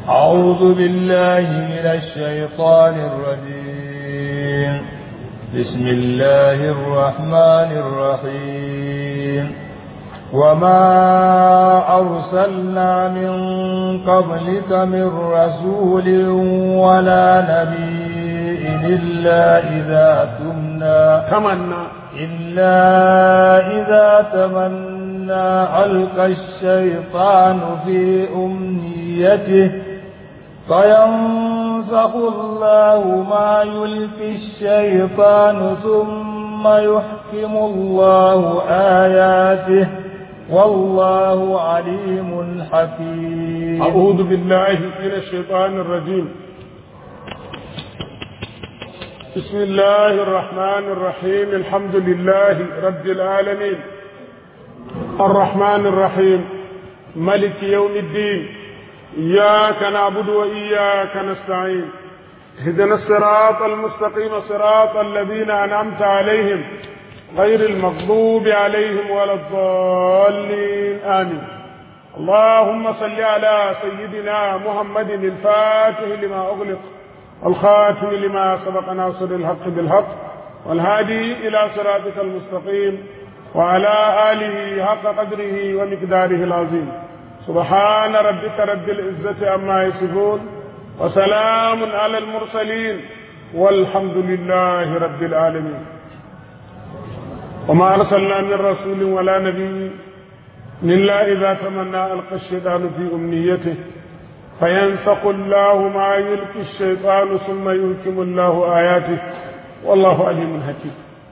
أعوذ بالله من الشيطان الرجيم بسم الله الرحمن الرحيم وما أرسلنا من قبلك من رسول ولا نبي إلا إذا تمنى تمنى إلا إذا تمنى ألقى الشيطان في أمنيته فينسخ الله ما يلقي الشيطان ثم يحكم الله آياته والله عليم حكيم أعوذ بالله من الشيطان الرجيم بسم الله الرحمن الرحيم الحمد لله رب العالمين الرحمن الرحيم ملك يوم الدين إياك نعبد وإياك نستعين اهدنا الصراط المستقيم صراط الذين أنعمت عليهم غير المغضوب عليهم ولا الضالين آمين اللهم صل على سيدنا محمد الفاتح لما أغلق الخاتم لما سبق ناصر الحق بالحق والهادي إلى صراطك المستقيم وعلى آله حق قدره ومقداره العظيم سبحان ربك رب العزة عما يصفون وسلام على المرسلين والحمد لله رب العالمين وما أرسلنا من رسول ولا نبي إلا إذا تمنى ألقى الشيطان في أمنيته فينسق الله ما يلقي الشيطان ثم يلكم الله آياته والله عليم حكيم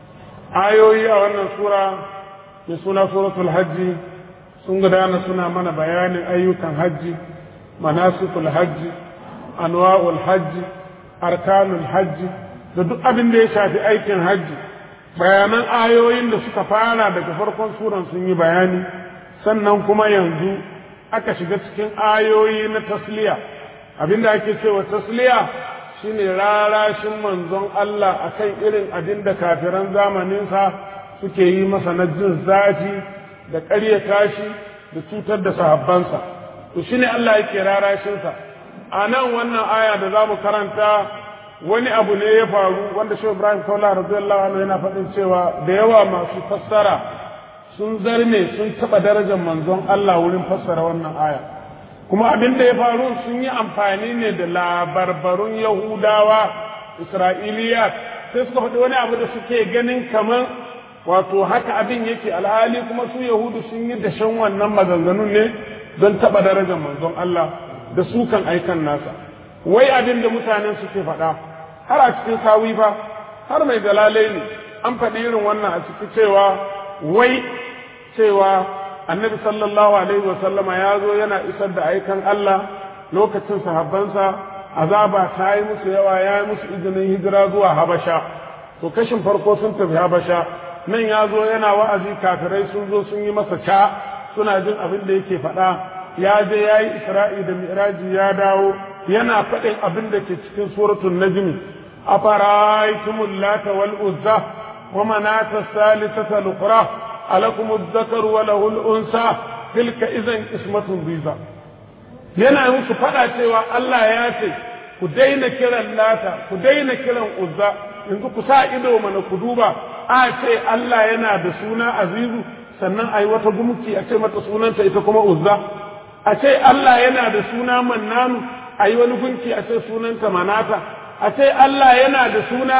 آيوي أو أن سورة من سنة سورة الحج sun gudana suna mana bayanin ayyukan hajji manasikul hajji anwa'ul hajji arkanul hajji da duk abin da ya shafi aikin hajji bayanan ayoyin da suka fara daga farkon suran sun yi bayani sannan kuma yanzu aka shiga cikin ayoyi na tasliya abinda ake cewa tasliya shine rarashin manzon Allah akan irin abin da kafiran zamaninsa suke yi masa na jin zafi da ƙaryata shi da cutar da sahabbansa to shine Allah yake rarashinsa a nan wannan aya da za mu karanta wani abu ne ya faru wanda shi Ibrahim Kaula radiyallahu anhu yana faɗin cewa da yawa masu fassara sun zarme sun taɓa darajar manzon Allah wurin fassara wannan aya kuma abin da ya faru sun yi amfani ne da labarbarun Yahudawa Isra'iliya sai suka faɗi wani abu da suke ganin kamar wato haka abin yake alhali kuma su yahudu sun yi dashen wannan maganganun ne don taɓa darajar manzon Allah da su kan aikan nasa wai abin da mutanen suke faɗa har a cikin sawi fa har mai dalalai ne an faɗi irin wannan a ciki cewa wai cewa annabi sallallahu alaihi wasallama ya zo yana isar da aikan Allah lokacin sahabbansa azaba ta yi musu yawa ya yi musu izinin hijira zuwa habasha to kashin farko sun tafi habasha nan ya zo yana wa'azi kafirai sun zo sun yi masa ca suna jin abin da yake faɗa ya je ya yi isra'i da mi'raji ya dawo yana faɗin abin da ke cikin suratul najmi afara'aytumul lata wal uzza wa manata salisata al-ukhra alakum adh-dhakaru wa lahu al-unsa tilka idan qismatun biza yana musu faɗa cewa Allah ya ce ku daina kiran lata ku daina kiran uzza yanzu ku sa ido mana ku duba a ce Allah yana da suna azizu sannan a yi wata gumki a ce mata sunanta ita kuma uzza a ce Allah yana da suna mannanu a yi wani gunki a ce sunanta manata a ce Allah yana da suna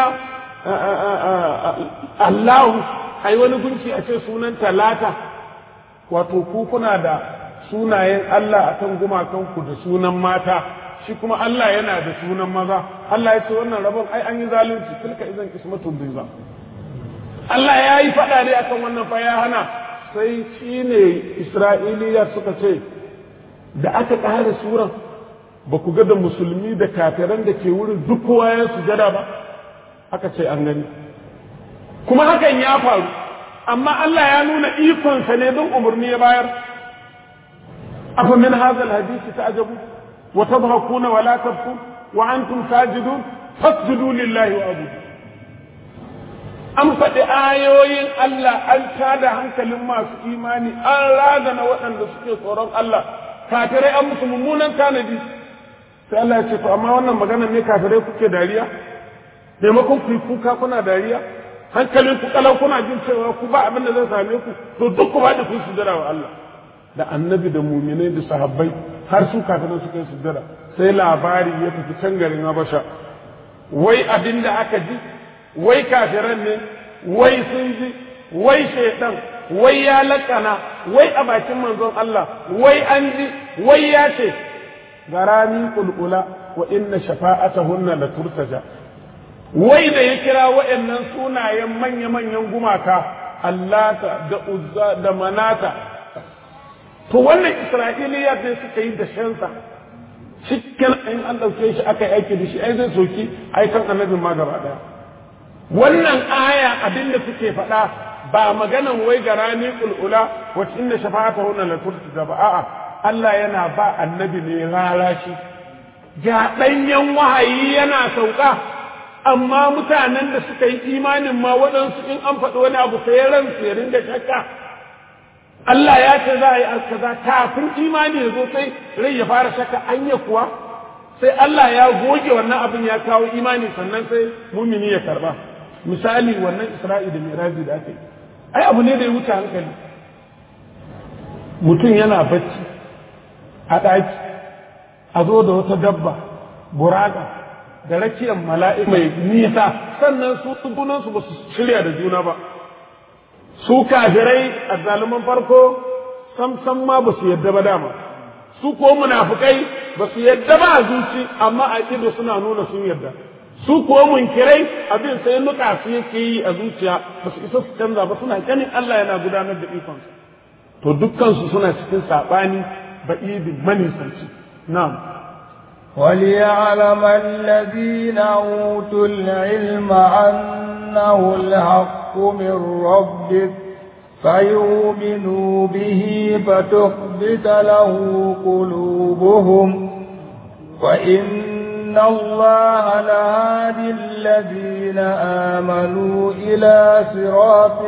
Allahu a yi wani gunki a ce sunanta lata wato ku kuna da sunayen Allah a kan gumakanku da sunan mata shi kuma Allah yana da sunan maza Allah ya ce wannan rabon ai an yi zalunci tilka idan kismatun biza Allah ya yi faɗa ne akan wannan fa ya hana sai shi ne Isra'iliya suka ce da aka ƙara suran ba ku ga da musulmi da kafiran da ke wurin duk kowa ya sujada ba aka ce an gani kuma hakan ya faru amma Allah ya nuna ikonsa ne don umarni ya bayar afa min hadha alhadith ta'jabu wa tadhakuna wa la tabkun wa antum sajidun fasjudu lillahi wa abudu an faɗi ayoyin Allah an tada hankalin masu imani an razana waɗanda suke tsoron Allah kafirai an musu mummunan tanadi sai Allah ya ce to amma wannan maganar ne kafirai kuke dariya maimakon ku yi kuka kuna dariya hankalin ku kalau kuna jin cewa ku ba abin da zai same ku to duk ku ba da kun sujjada wa Allah da annabi da muminai da sahabbai har su kafirai suka yi sujjada sai labari ya tafi can garin Habasha wai abin da aka ji wai kafiran ne wai sun ji wai shaitan wai ya lakana wai a bakin manzon Allah wai an ji wai ya ce garami kulkula wa inna shafa'atahunna la turtaja wai da ya kira waɗannan sunayen manya-manyan gumaka Allata da Uzza da Manata to wannan Isra'iliya sai suka yi da shansa cikin in an ɗauke shi aka yi aiki da shi ai zai soki aikan annabin ma gaba ɗaya wannan aya abin da suke faɗa ba maganan wai ga rani kulula wacce inda shafa'ata hunna la turtija ba a'a Allah yana ba annabi ne rarashi ga ɗanyen wahayi yana sauka amma mutanen da suka yi imanin ma waɗansu in an faɗi wani abu sai ransu ya ringa shakka Allah ya ce za a yi kaza kafin imani ya zo sai rai ya fara shakka anya kuwa sai Allah ya goge wannan abin ya kawo imani sannan sai mumini ya karba misali wannan Isra'i da Miraji da aka yi ai abu ne da ya wuce hankali mutum yana bacci a ɗaki a zo da wata dabba burada da rakiyar mala'ika mai nisa sannan su junansu ba su shirya da juna ba su kafirai a zaluman farko sam sam ma ba su yadda ba dama su ko munafukai ba su yadda ba a zuci amma a ido suna nuna sun yadda su ko munkirai abin sai nuka su yake yi a zuciya ba su isa su canza ba suna ganin Allah yana gudanar da ikonsa to dukkansu suna cikin saɓani ba'idin manisanci na'am وليعلم الذين أوتوا العلم أنه الحق من ربك فيؤمنوا به فتخبت له قلوبهم وإن الله لهادي الذين آمنوا إلى صراط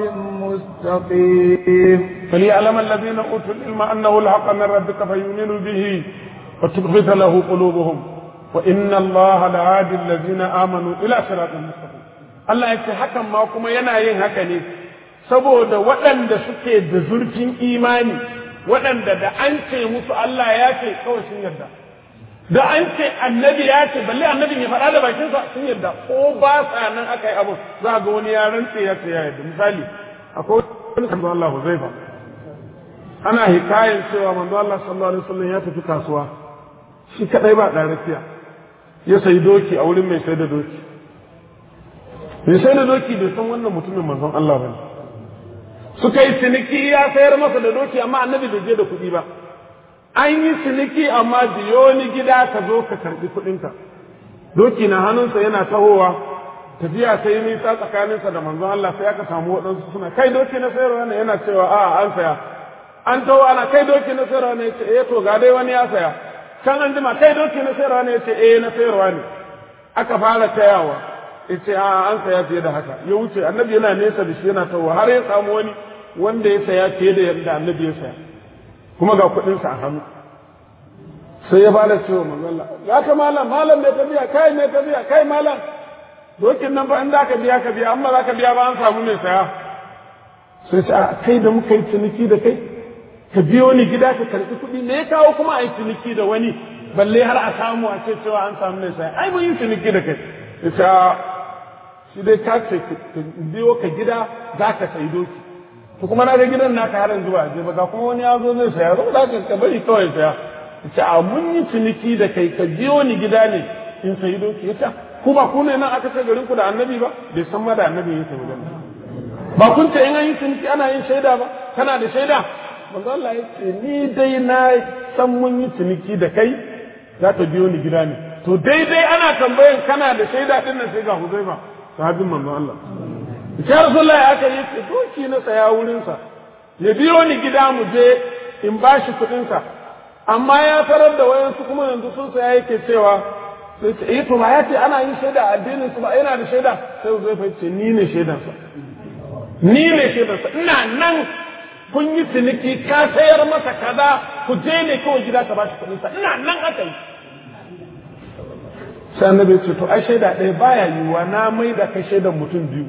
مستقيم فليعلم الذين أوتوا العلم أنه الحق من ربك فيؤمنوا به وتخبت له قلوبهم وإن الله لهادي الذين آمنوا إلى صراط مستقيم Allah ya ce hakan ma kuma yana yin haka ne saboda waɗanda suke da zurfin imani waɗanda da an ce musu Allah ya ce kawai sun yarda da an ce annabi ya ce balle annabin ya faɗa da bakinsa sun yarda ko ba sa nan aka yi abu za ga wani ya rantse ya ce ya yarda misali akwai wani kan Allah Huzaifa ana hikayen cewa manzo Allah sallallahu alaihi wasallam ya tafi kasuwa shi kadai ba da rafiya ya sayi doki a wurin mai sai da doki mai sai da doki bai san wannan mutumin manzon Allah bane suka yi ciniki ya sayar masa da doki amma annabi bai je da kuɗi ba an yi ciniki amma biyo ni gida ka zo ka karbi kuɗinka doki na hannunsa yana tahowa tafiya sai nisa tsakaninsa da manzon Allah sai aka samu waɗansu suna kai doki na sayarwa ne yana cewa a an saya an taho ana kai doki na sayarwa ne ce eh to ga dai wani ya saya can an jima kai doki na sayarwa ne ce eh na sayarwa ne aka fara tayawa yace a an saya fiye da haka ya wuce annabi yana nesa da shi yana taho har ya samu wani wanda ya saya fiye da yadda annabi ya saya kuma ga kuɗinsa a hannu sai ya fara cewa manzon Allah ya ka malam malam mai tafiya kai mai tafiya kai malam dokin nan ba in da ka biya ka biya amma za ka biya ba an samu mai saya sai ce a kai da muka yi ciniki da kai ka biyo ni gida ka karɓi kuɗi me ya kawo kuma a yi ciniki da wani balle har a samu a ce cewa an samu mai saya ai mun yi ciniki da kai ya ce shi dai ka ce ka biyo ka gida za ka sayi doki to kuma na ga gidan naka har yanzu ba je ba ga kuma wani ya zo zai saya zo da ka bari kawai saya ya ce a mun yi ciniki da kai ka biyo ni gida ne in sayi doki ya ce ku ba ku ne nan aka ce garin ku da annabi ba bai san ma da annabi ya sayi wajen ba kun ce in an yi ciniki ana yin shaida ba kana da shaida manzo Allah ya ce ni dai na san mun yi ciniki da kai za ta biyo ni gida ne to daidai ana tambayan kana da shaida din nan sai ga Huzaifa sahabin manzo Allah ya Rasulullahi aka yi ce doki na saya wurin sa ya biyo ni gida mu je in bashi kuɗin sa amma ya tarar da wayansu kuma yanzu sun saya yake cewa sai ce eh to ba ya ce ana yin shaida a addinin su ba yana da shaida sai Huzaifa ya ce ni ne shaidansa ni ne shaidansa ina nan kun yi ciniki ka sayar masa kaza ku je ne kawai gida ka bashi kuɗin sa ina nan aka yi sai annabi ya ce to ai shaida ɗaya baya yiwuwa na mai da kai shaidan mutum biyu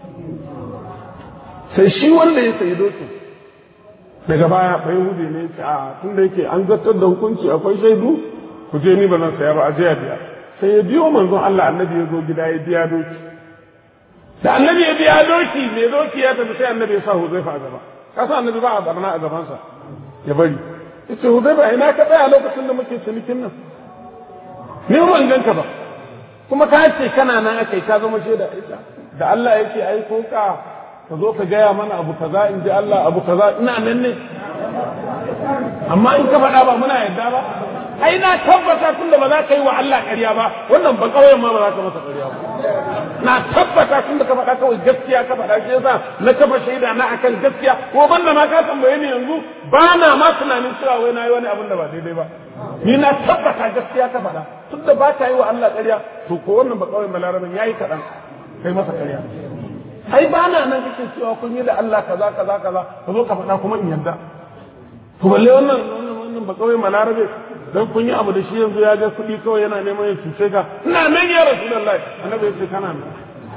sai shi wanda ya sayi dokin daga baya bai hude ne ya ce a tun da yake an zartar da hukunci akwai shaidu ku je ni ba zan saya ba a je a biya sai ya biyo manzon Allah annabi ya zo gida ya biya doki da annabi ya biya doki mai doki ya tafi sai annabi ya sa Huzaifa a gaba kasa annabi ba a barna a gabansa ya bari yace Huzaifa ina ka tsaya lokacin da muke cinikin nan ni ban ganka ba kuma ka ce kana nan akai ka zama shaida ita da Allah yake aiko ka ka zo ka gaya mana abu kaza in ji Allah abu kaza ina nan ne amma in ka faɗa ba muna yadda ba ai na tabbata tun da ba za ka yi wa Allah ƙarya ba wannan ba ƙauyen ma ba za ka masa ƙarya ba na tabbata tun da ka faɗa kawai gaskiya ka faɗa shi yasa na kafa shaida na akan gaskiya ko banda ma ka tambaye ni yanzu ba na ma tunanin cewa wai na yi wani abin da ba daidai ba ni na tabbata gaskiya ka faɗa tun da ba ka yi wa Allah ƙarya to ko wannan ba ƙauyen balarabin ya yi kaɗan kai masa ƙarya ai ba na nan kake cewa kun yi da Allah kaza kaza kaza ka zo ka faɗa kuma in yarda to balle wannan wannan wannan ba ƙauyen balarabe dan kun yi abu da shi yanzu ya ga kuɗi kawai yana neman ya cuce ka ina nan ya rasulullahi annabi ya ce kana nan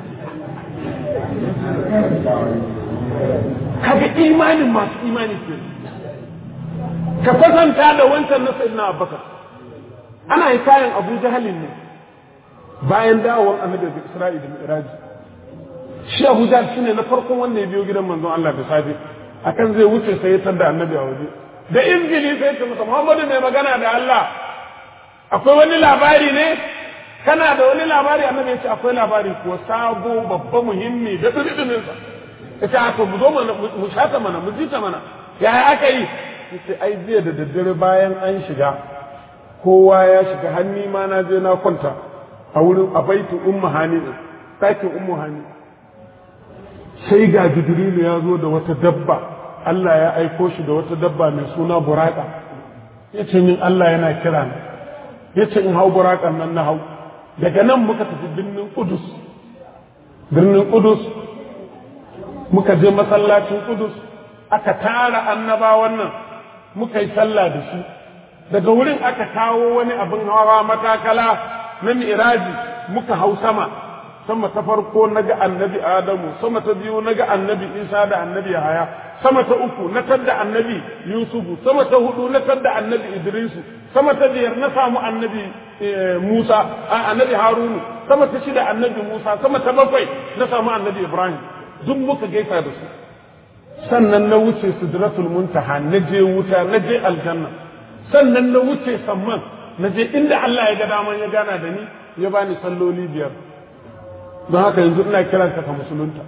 kaga imanin masu imani ke ka kwatanta da wancan na sayyidina abubakar ana yi kayan abu jahalin ne bayan dawowar annabi da isra'i da mi'raji shi abu jahal shine na farkon wanda ya biyo gidan manzon Allah da safe akan zai wuce sai ya da annabi a waje da injili sai ce masa Muhammadu mai magana da Allah akwai wani labari ne kana da wani labari annabi ya ce akwai labari kuwa sabo babba muhimmi da dududun sa ya ce to mu zo mana mu shata mana mu jita mana yaya aka yi yace ai jiya da daddare bayan an shiga kowa ya shiga hanni ma na je na kwanta a wurin a baitu ummu hani ɗakin ummu hani sai ga jibrilu ya zo da wata dabba Allah ya aiko shi da wata dabba mai suna buraka ya ce min Allah yana kira ni ya ce in hau burakan nan na hau daga nan muka tafi birnin kudus birnin kudus muka je masallacin kudus aka tara annabawan nan muka yi sallah da shi daga wurin aka kawo wani abin hawa matakala na mi'raji muka hau sama sama ta farko na ga annabi adamu sama ta biyu na ga annabi isa da annabi yahaya sama ta uku na tadda annabi yusufu sama ta hudu na tadda annabi idrisu sama ta biyar na samu annabi musa annabi harunu sama ta shida annabi musa sama ta bakwai na samu annabi ibrahim duk muka gaisa da su sannan na wuce sidratul muntaha na je wuta na je aljanna sannan na wuce samman na je inda Allah ya ga daman ya gana da ni ya bani salloli biyar don haka yanzu ina kiranka ka musulunta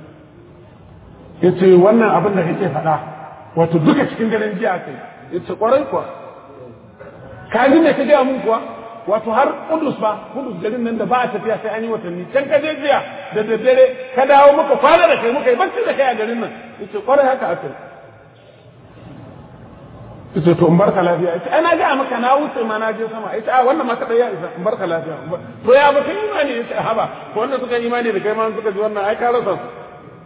ya ce wannan abin da kake faɗa wato duka cikin daren jiya kai ya ce ƙwarai kuwa ka ji me ka gaya mun kuwa wato har kudus ba kudus garin nan da ba a tafiya sai an yi watanni can ka je jiya da daddare ka dawo muka kwana da kai muka yi bacci da kai a garin nan ya ce ƙwarai haka aka yi ya ce to in barka lafiya ya ce ana ga maka na wuce ma na je sama ya ce a wannan ma kaɗai ya isa in barka lafiya to ya ba kan imani ya ce haba ko wanda suka imani da kai ma suka ji wannan ai ka rasa su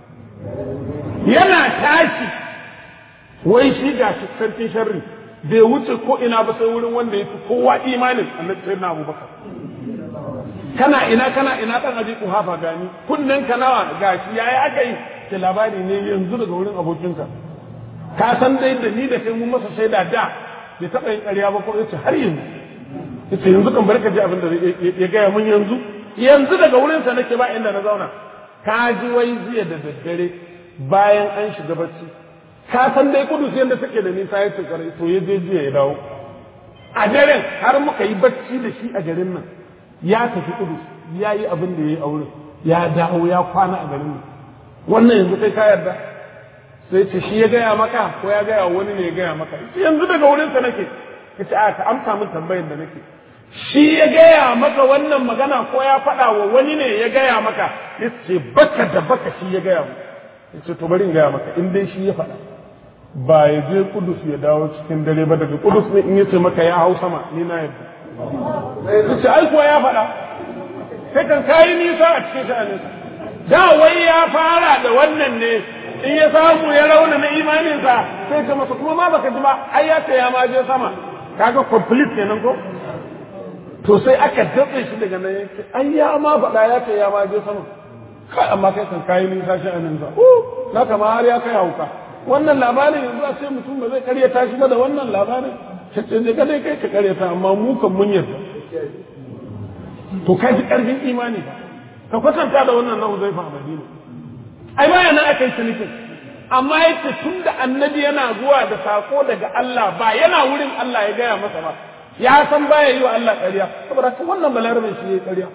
yana tashi wai shi ga shi sarkin sharri bai wuce ko ina ba sai wurin wanda ya fi kowa imanin annabi sai na abubakar kana ina kana ina dan abi kuhafa gani kunnen ka nawa gashi yayi aka yi ke labari ne yanzu daga wurin abokinka ka san dai da ni da kai mun masa shaida da bai taɓa yin ƙarya ba ko yace har yanzu yace yanzu kan barka ji abin da ya gaya mun yanzu yanzu daga wurinsa nake ba inda na zauna ka ji wai jiya da daddare bayan an shiga bacci ka san dai kudus yadda take da nisa ya tukare to ya je jiya ya dawo a daren har muka yi bacci da shi a garin nan ya tafi kudus ya yi abin da ya yi a wurin ya dawo ya kwana a garin nan wannan yanzu kai ka yarda sai ce shi ya gaya maka ko ya gaya wani ne ya gaya maka yanzu daga wurinsa nake ka ce a ka amsa min tambayin da nake shi ya gaya maka wannan magana ko ya faɗa wa wani ne ya gaya maka ya ce baka da baka shi ya gaya maka ya ce to bari in gaya maka in dai shi ya faɗa ba ya je kudus ya dawo cikin dare ba daga kudus ne in ya ce maka ya hau sama ni na yadda ya ce ai kuwa ya faɗa sai kan kayi nisa a cikin sha'anin da wai ya fara da wannan ne in ya samu ya rauna na imaninsa sai ce masa kuma ma baka ji ba ai ya ce ya ma je sama kaga complete kenan ko to sai aka datse shi daga nan yake ai ya ma faɗa ya ce ya ma je sama kai amma kai kan kayi nisa shi a nan sa na kama har ya kai hauka wannan labarin yanzu a ce mutum ba zai karyata shi ba da wannan labarin ce ne ka dai kai ka karyata amma mu kan mun yarda to ka ji karfin imani ba ka kwatanta da wannan na Huzaifa a Madina ai baya nan aka yi cinikin amma yace tun da annabi yana zuwa da sako daga Allah ba yana wurin Allah ya gaya masa ba ya san baya yi wa Allah ƙarya saboda haka wannan balarabin shi yayi ƙarya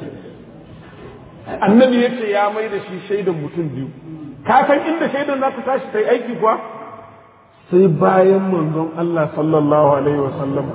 annabi yace ya mai da shi shaidan mutum biyu ka san inda shaidan za ta tashi ta yi aiki kuwa sai bayan manzon Allah sallallahu alaihi wa sallam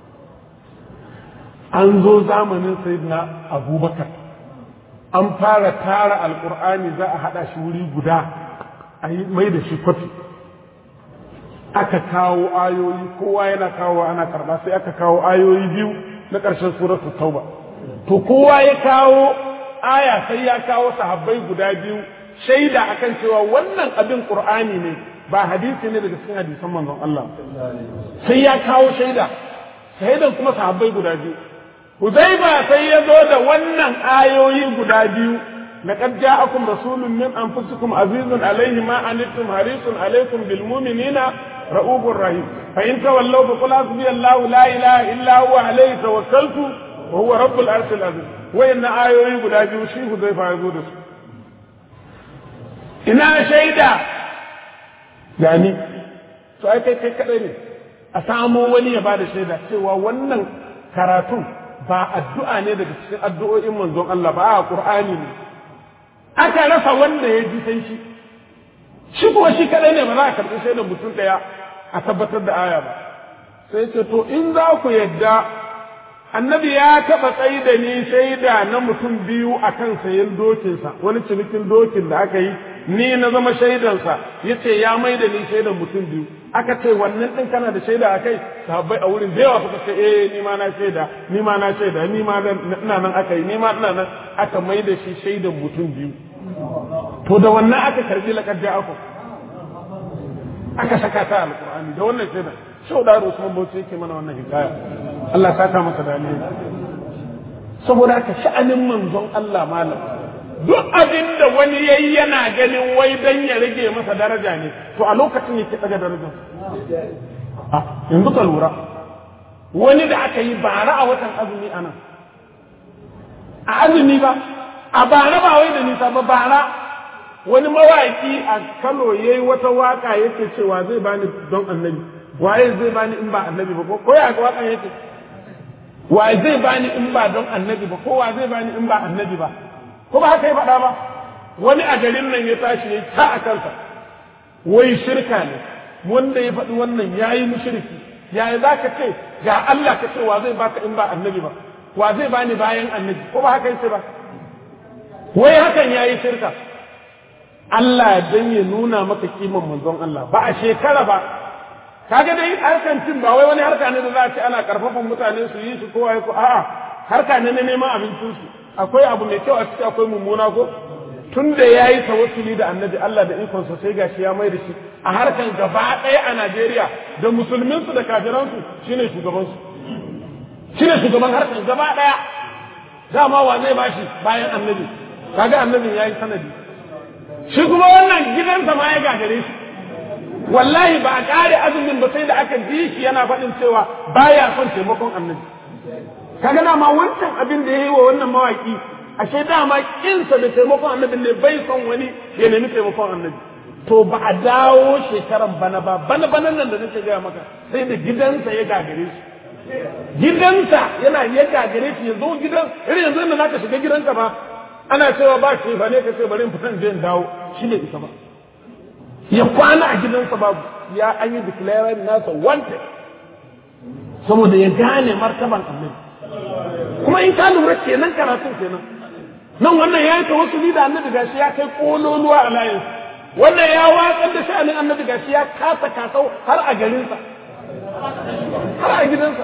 an zo zamanin sayyidina abubakar an fara tara alkur'ani za a haɗa shi wuri guda a yi mai da shi kwafi aka kawo ayoyi kowa yana kawo ana karba sai aka kawo ayoyi biyu na ƙarshen suratul tauba to kowa ya kawo aya sai ya kawo sahabbai guda biyu shaida akan cewa wannan abin qur'ani ne ba hadisi ne daga cikin hadisan manzon Allah sai ya kawo shaida shaidan kuma sahabbai guda biyu Huzaifa sai ya zo da wannan ayoyi guda biyu لقد جاءكم رسول من أنفسكم عزيز عليه ما عنتم حريص عليكم بالمؤمنين رؤوف رحيم فإن تولوا فقل حسبي الله لا إله إلا هو عليه توكلت وهو رب العرش العظيم وإن آيوي قد أجيو شيء حذيفة يقول إنا شيدا يعني to ai kai kai kadai ne a samo wani ya bada shaida cewa wannan karatun ba addu'a ne daga cikin addu'o'in manzon Allah ba a Qur'ani ne aka rasa wanda ya ji sai shi shi kuwa shi kadai ne ba za a karɓi shaidar mutum ɗaya a tabbatar da aya ba sai ce to in za ku yadda annabi ya taɓa tsayi da ni shaida na mutum biyu a kan sayan dokinsa wani cinikin dokin da aka yi ni na zama shaidansa ya ce ya mai da ni shaidan mutum biyu aka ce wannan ɗin kana da shaida a kai sahabbai a wurin da yawa suka ce eh ni ma na shaida ni ma na shaida ni ma ina nan aka yi ni ma ina nan aka mai da shi shaidan mutum biyu to da wannan aka karbi laƙar ja'akum aka saka ta alƙur'ani da wannan shaida shau da Usman Bauchi yake mana wannan hikaya Allah saka masa da alheri saboda haka sha'anin manzon Allah malam duk abin da wani yayi yana ganin wai dan ya rage masa daraja ne to a lokacin yake daga darajar a yanzu ka lura wani da aka yi bara a watan azumi anan a azumi ba a bara ba wai da nisa ba bara wani mawaki a Kano yayi wata waka yake cewa zai bani don annabi waye zai bani in ba annabi ba ko ya ga wakan yake waye zai bani in ba don annabi ba ko wa zai bani in ba annabi ba ko ba haka ya faɗa ba wani a garin nan ya tashi ya ta a kansa wai shirka ne wanda ya faɗi wannan ya yi mushriki yaya za ka ce ga Allah ka ce wa zai baka in ba annabi ba wa zai bani bayan annabi ko ba haka yace ba wai hakan ya yi shirka Allah dan ya nuna maka kiman manzon Allah ba a shekara ba kaga dai harkan cin ba wai wani harka ne da za a ce ana karfafan mutane su yi shi kowa ya ko a'a harka ne na neman abincin su akwai abu mai kyau a ciki akwai mummuna ko tun da ya yi tawassuli da annabi Allah da ikonsa sai gashi ya mai da shi a harkan gaba ɗaya a Najeriya da musulminsu da kafiransu shine shugabansu shine shugaban harkan gaba ɗaya dama wa zai bashi bayan annabi kaga annabin ya yi sanadi shi kuma wannan gidansa ma ya gagare shi wallahi ba a ƙare azumin ba sai da aka ji shi yana faɗin cewa baya son taimakon annabi kaga dama wancan abin da ya yi wa wannan mawaki ashe dama kinsa da taimakon annabi ne bai son wani ya nemi taimakon annabi to ba a dawo shekaran bana ba bana banan nan da nake gaya maka sai da gidansa ya gagare shi gidansa yana ya gagare shi ya zo gidan irin yanzu da zaka shiga gidanka ba ana cewa ba shi ba ne ka ce bari in fitan je in dawo shi ne isa ba ya kwana a gidansa babu ya an yi declaring nasa wanted saboda ya gane martaban annabi kuma in ka lura kenan karatun kenan nan wannan ya yi tawassuli da annabi gashi ya kai kololuwa a layin wannan ya watsar da sha'anin annabi gashi ya kasa kasau har a garinsa har a gidansa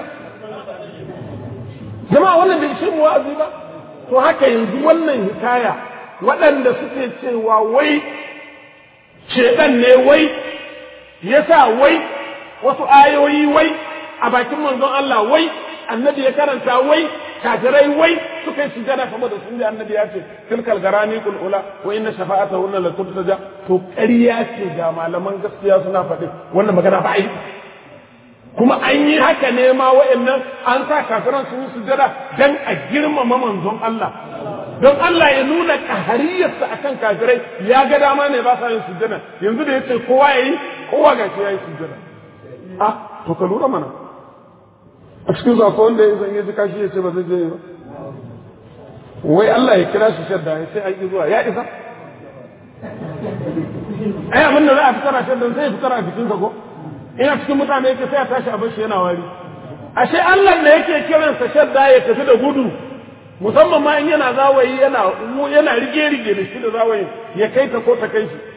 jama'a wannan bai shi wa'azi ba to haka yanzu wannan hikaya waɗanda suke cewa wai shedan ne wai yasa wai wasu ayoyi wai a bakin manzon Allah wai annabi ya karanta wai kafirai wai suka yi sujada saboda sun ji annabi ya ce tilkal garani kul ula wa inna shafa'atahu la turtaja to ƙarya ce ga malaman gaskiya suna faɗi wannan magana ba yi kuma an yi haka ne ma wa'annan an sa kafiran sun yi sujada dan a girmama manzon Allah don Allah ya nuna ƙahariyarsa akan kafirai ya ga dama ne ba sa yin sujada yanzu da yace kowa yayi kowa ga shi yayi sujada ah to ka lura mana a cikin zako wanda ya zan yi kashi ya ce ba zai je ba wai Allah ya kira shi shadda ya ce aiki zuwa ya isa ai abin da za a fitar a shaddan sai ya fitar a jikinsa ko ina cikin mutane yake sai a tashi a bashi yana wari ashe Allah da yake kiransa shadda ya tafi da gudu musamman ma in yana zawayi yana yana rige rige da shi da zawayi ya kai ta ko ta kai shi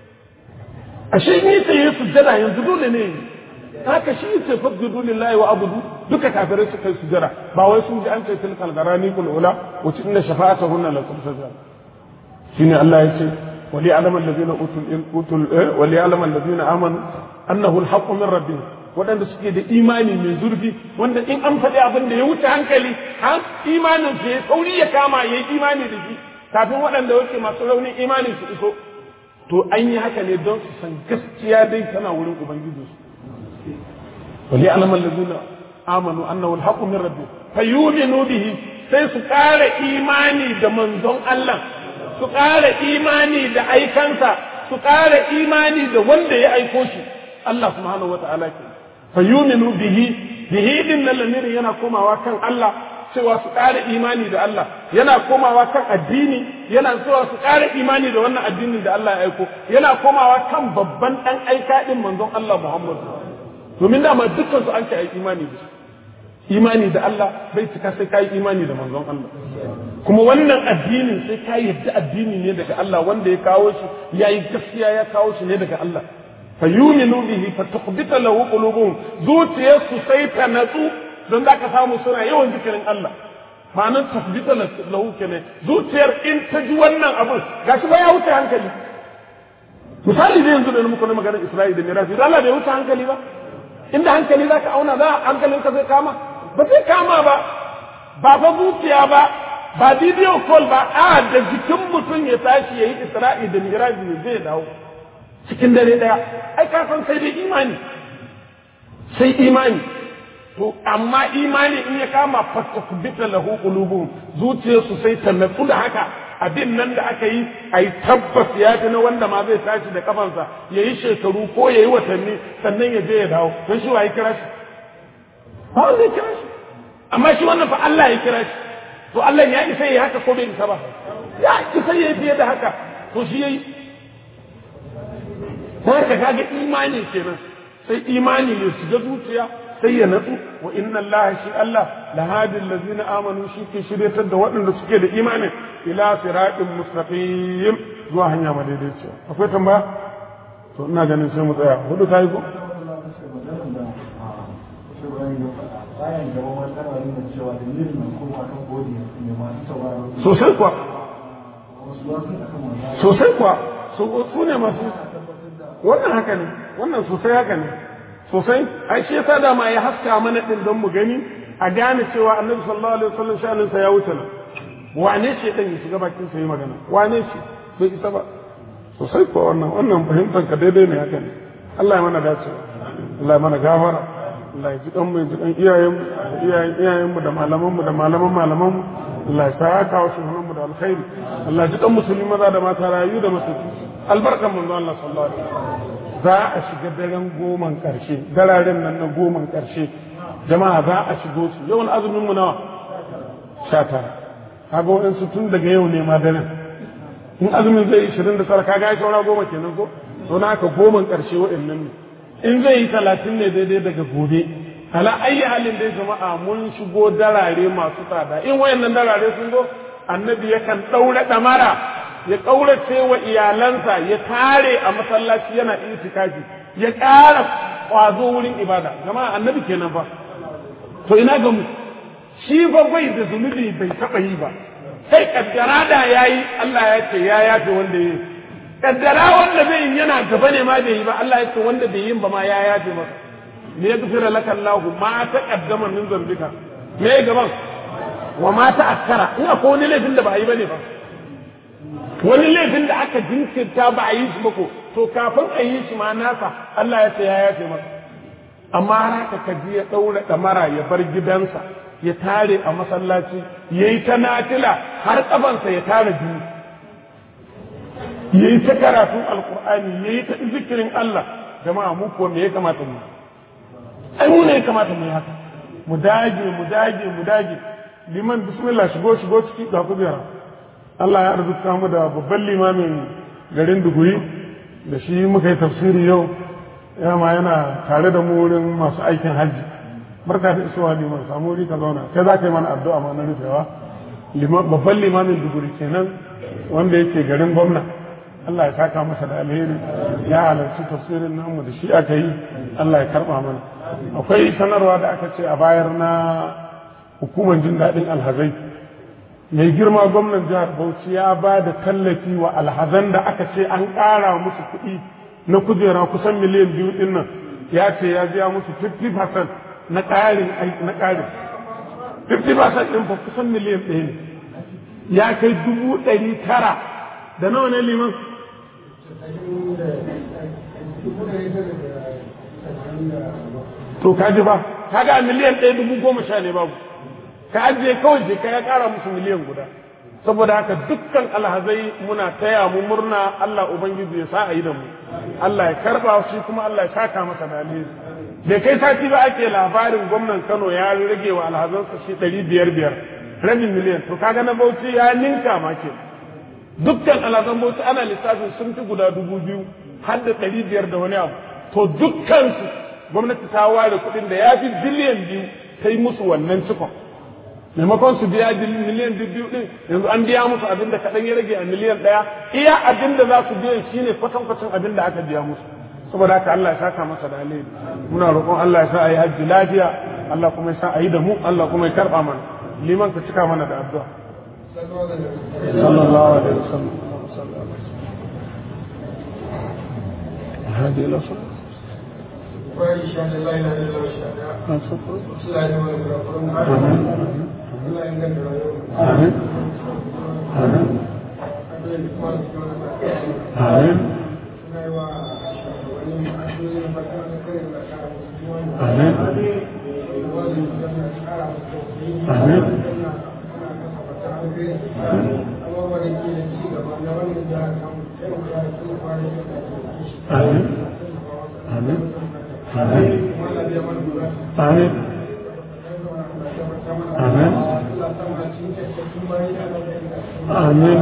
ashe in yi sai sujjada yanzu dole ne haka shi ce fasjudu lillahi wa abudu duka kafirai suka yi sujjada ba wai sun ji an ce tilkal garani kul ula wa inna shafa'atahunna la tumtaza shine Allah ya ce wali alama allazina utul utul wali alama allazina amanu annahu alhaqqu min rabbihim waɗanda suke da imani mai zurfi wanda in an faɗi abin da ya wuce hankali har imanin su ya sauri ya kama ya yi imani da shi kafin waɗanda yake masu raunin imani su iso to an yi haka ne don su san gaskiya dai tana wurin ubangiji su wali alaman lazina amanu annahu alhaqqu min rabbih fayuminu bihi sai su ƙara imani da manzon Allah su ƙara imani da aikansa su ƙara imani da wanda ya aiko shi Allah subhanahu wa ta'ala ke fayuminu bihi bihi din nan lamirin yana komawa kan Allah cewa su ƙara imani da Allah yana komawa kan addini yana cewa su ƙara imani da wannan addinin da Allah ya aiko yana komawa kan babban ɗan aika ɗin manzon Allah Muhammad domin dama dukkan su an ce ai imani da shi imani da Allah bai cika sai kai imani da manzon Allah kuma wannan addinin sai ka yadda addini ne daga Allah wanda ya kawo shi yayi gaskiya ya kawo shi ne daga Allah fayuminu bihi fatuqbita lahu qulubuhum zuciyarsu sai ta natsu don za ka samu suna yawan zikirin Allah ma'anar tasbita lahu kenan zuciyar in ta ji wannan abin gashi ba ya wuce hankali misali da yanzu da muka na maganar Isra'ila da Mirafi Allah bai wuce hankali ba inda hankali za ka auna za hankalin ka zai kama ba zai kama ba ba fa zuciya ba ba video call ba a da jikin mutum ya tashi ya yi Isra'ila da Mirafi zai dawo cikin dare daya ai ka san sai dai imani sai imani to amma imani in ya kama fatakbita lahu qulubuhum zuciyarsu sai ta natsu da haka abin nan da aka yi ai tabbas ya fi na wanda ma zai tashi da kafansa ya yi shekaru ko ya yi watanni sannan ya je ya dawo don shi wa ya kira shi ba wanda ya kira shi amma shi wannan fa Allah ya kira shi to Allah ya isa ya haka ko bai isa ba ya isa ya fiye da haka to shi yayi haka kaga imani kenan sai imani ya shiga zuciya sai ya natsu wa inna Allah shi Allah la hadi allazina amanu shi ke shiryatar da waɗanda suke da imanin ila siratin mustaqim zuwa hanya madaidaiciya akwai tambaya to ina ganin sai mu tsaya hudu ta yi ko sosai kuwa sosai kuwa su ne masu wannan haka ne wannan sosai haka ne sosai ai shi yasa dama ya haska mana din don mu gani a gane cewa annabi sallallahu alaihi wasallam sha'anin sa ya wuce nan wane ce dan ya shiga bakin sa yi magana wane ce bai isa ba sosai ko wannan wannan fahimtar ka daidai ne haka ne Allah ya mana dace Allah ya mana gafara Allah ya ji dan mu ya ji dan iyayen mu iyayen iyayen mu da malaman mu da malaman malaman mu Allah ya saka wa shugaban mu da alkhairi Allah ya ji dan musulmi maza da mata rayu da musulmi albarkan manzo Allah sallallahu alaihi wasallam za a shiga daren goman ƙarshe dararen nan na goman ƙarshe jama'a za a shigo su yawan azumin mu nawa sha tara kaga waɗansu tun daga yau ne ma daren in azumin zai ishirin da tara kaga ya saura goma kenan ko to na haka goman ƙarshe waɗannan ne in zai yi talatin ne daidai daga gobe ala ayi halin dai jama'a mun shigo darare masu tsada in wayannan darare sun zo annabi yakan ɗaura ɗamara ya ƙaurace wa iyalansa ya tare a masallaci yana itikafi ya ƙara ƙwazo wurin ibada jama'a annabi kenan fa to ina ga mu shi fa bai da zunubi bai taɓa yi ba sai kaddara da yayi Allah ya ce ya yafe wanda yi kaddara wanda bai yi yana gaba ne ma bai yi ba Allah ya ce wanda bai yi ba ma ya yafe masa ne ya gafira laka Allah ma ta kaddama min zambika me gaban wa ma ta'akkara in akwai wani laifin da ba a yi bane ba wani laifin da aka jinkirta ba a yi shi ba ko to kafin a yi shi ma nasa Allah ya ce ya yafe masa amma haka ka ji ya ɗaura ɗamara ya bar gidansa ya tare a masallaci ya yi ta natila har ƙafansa ya tara jini ya yi ta karatun alkur'ani ya yi ta zikirin Allah jama'a mu kuwa me ya kamata mu ai mu ne ya kamata mu yi haka mu dage mu dage mu dage liman bismillah shigo shigo ciki ga kujera Allah ya arzuta mu da babban limamin garin Duguri da shi muka yi tafsiri yau ma yana tare da mu wurin masu aikin hajji barka da isuwa liman samu wuri ka zauna kai za ka yi mana addu'a ma na rufewa babban limamin Duguri kenan wanda yake garin gwamna Allah ya saka masa da alheri ya halarci tafsirin namu da shi aka yi Allah ya karba mana akwai sanarwa da aka ce a bayar na hukumar jin daɗin alhazai mai girma gwamnan jihar Bauchi ya ba da tallafi wa alhazan da aka ce an ƙara musu kuɗi na kujera kusan miliyan biyu ɗin nan ya ce ya biya musu 50% na ƙarin na ƙarin 50% ɗin fa kusan miliyan ɗaya ne ya kai dubu ɗari tara da nawa ne liman to kaji ba kaga miliyan ɗaya dubu goma sha ne babu ka ajiye kawai je ka ya ƙara musu miliyan guda saboda haka dukkan alhazai muna taya mu murna Allah ubangiji ya sa a yi da mu Allah ya karba shi kuma Allah ya saka masa da alheri bai kai sati ba ake labarin gwamnan Kano ya rage wa alhazansa shi ɗari biyar biyar rabin miliyan to kaga na Bauchi ya ninka ma ke dukkan alhazan Bauchi ana lissafin sun fi guda dubu biyu har da ɗari biyar da wani abu to dukkansu gwamnati ta ware kuɗin da ya fi biliyan biyu ta yi musu wannan cikon maimakon su biya miliyan biyu din yanzu an biya musu abin da kaɗan ya rage a miliyan ɗaya iya abin da za su biya shine kwatankwacin abin da aka biya musu saboda haka Allah ya saka masa da alheri muna roƙon Allah ya sa a yi hajji lafiya Allah kuma ya sa a yi da mu Allah kuma ya karɓa mana liman ka cika mana da addu'a sallallahu alaihi wasallam هذه الأصل وإشهد أن لا إله إلا الله لا إله إلا الله آمين آمين آمين آمين آمين آمين آمين آمين آمين آمين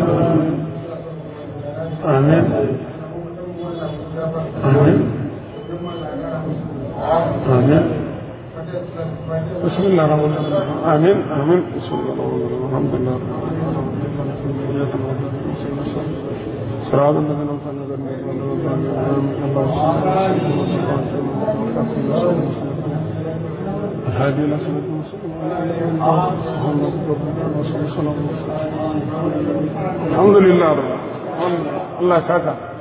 آمين آمين آمين بسم الله الرحمن الرحيم آمين آمين بسم الله الرحمن الرحيم الحمد لله رب العالمين صراط الذين أنعمت عليهم غير المغضوب عليهم اللهم الهادي إلى صراط المستقيم الحمد لله رب العالمين الله يسعدك